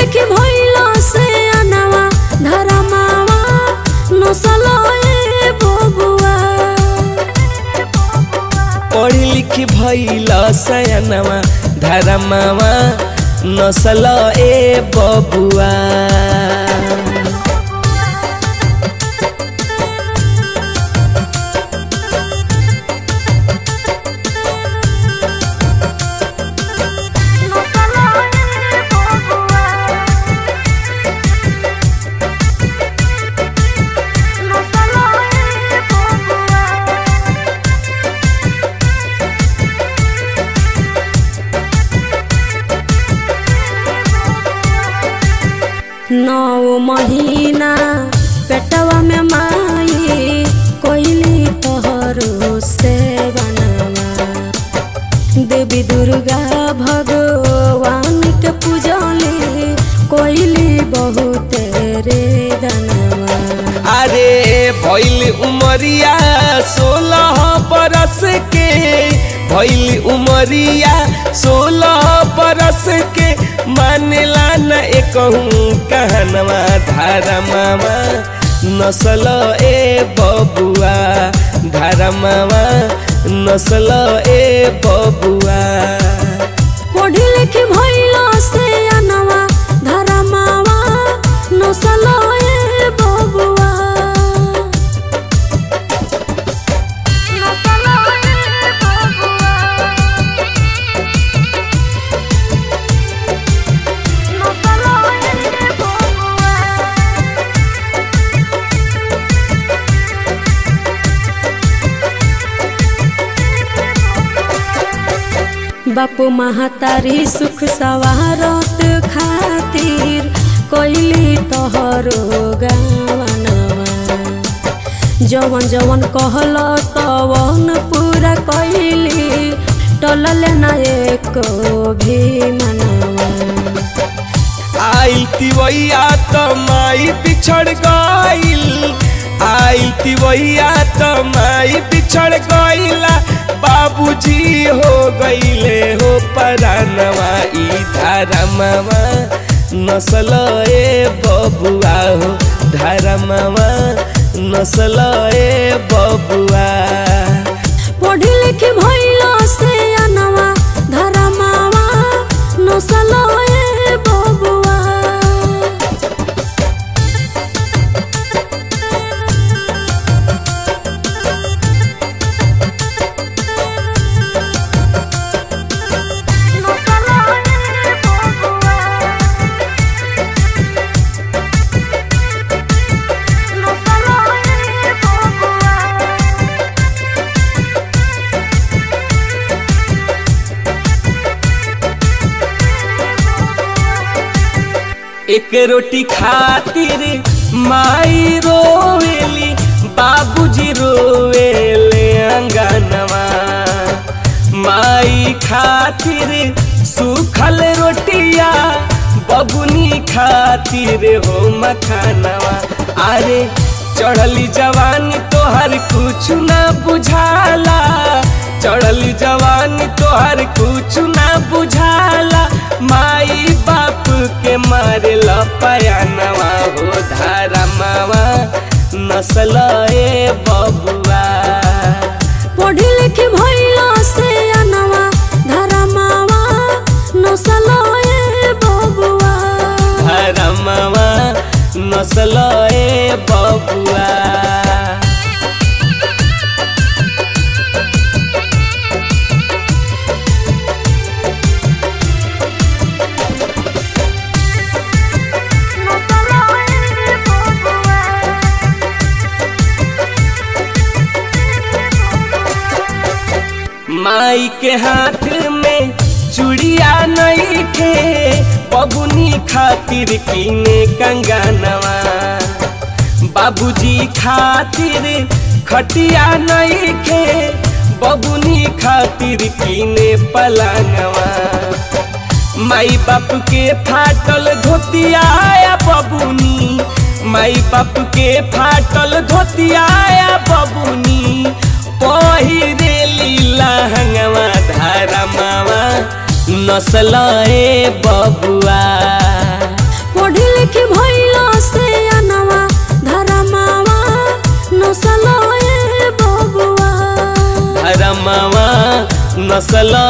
लिखी भइल से अनवा धरमावा नसल ए बबुआ पढ़ी लिखी भइल सयनवा धरमावा नसल ए बबुआ नौ महीना पेटवा में माई कोइली तोहरो से बनवा देवी दुर्गा भगवान के पूजली कोइली बहुत रे दनवा अरे भइल उमरिया सोलह बरस के भइल उमरिया सोलह बरस के मानेला न एकहूँ कहनवा धारमावा नसल ए बबुआ धारमावा नसल ए बबुआ पढ़ी लिखी भइल से अनवा धरमावा नसल ए बबुआ बापू महतारी सुख सवारत खातिर कोइली तोहरो गावनवा जवन जवन कहल तवन पूरा कोइली टलल ना एको भी मनवा आइल तिवैया त माई बिछड़ गइल आइल तिवैया त माई बिछड़ गइला बाबूजी हो गइले हो परानवा ई धरमवा नसल ए बबुआ हो धरमवा नसल ए बबुआ पढ़ी लिखी भइल से अनवा धरमावा नसल ए बबुआ एक रोटी खातिर माई रोवेली बाबूजी रोवेले अंगनवा माई खातिर सूखल रोटिया बबुनी खातिर हो मखानवा अरे चढ़ली जवानी तोहर कुछ ना बुझाला चढ़ली जवानी तोहर कुछ ना बुझाला माई बाप के मारे लपयानवा हो धारमावा नसल ए बबुआ पढ़ी लिखी भइल से अनवा धरमावा नसल ए बबुआ धरमावा नसल ए बबुआ माई के हाथ में चूड़िया नहीं थे बबुनी खातिर कीने कंगनवा बाबूजी खातिर खटिया नहीं थे बबुनी खातिर कीने पलंगवा माई बाप के फाटल धोतिया बबुनी माई बाप के फाटल धोतिया बबुनी पहिरे लीला हंगवा धारा मावा नसल ए बबुआ नसल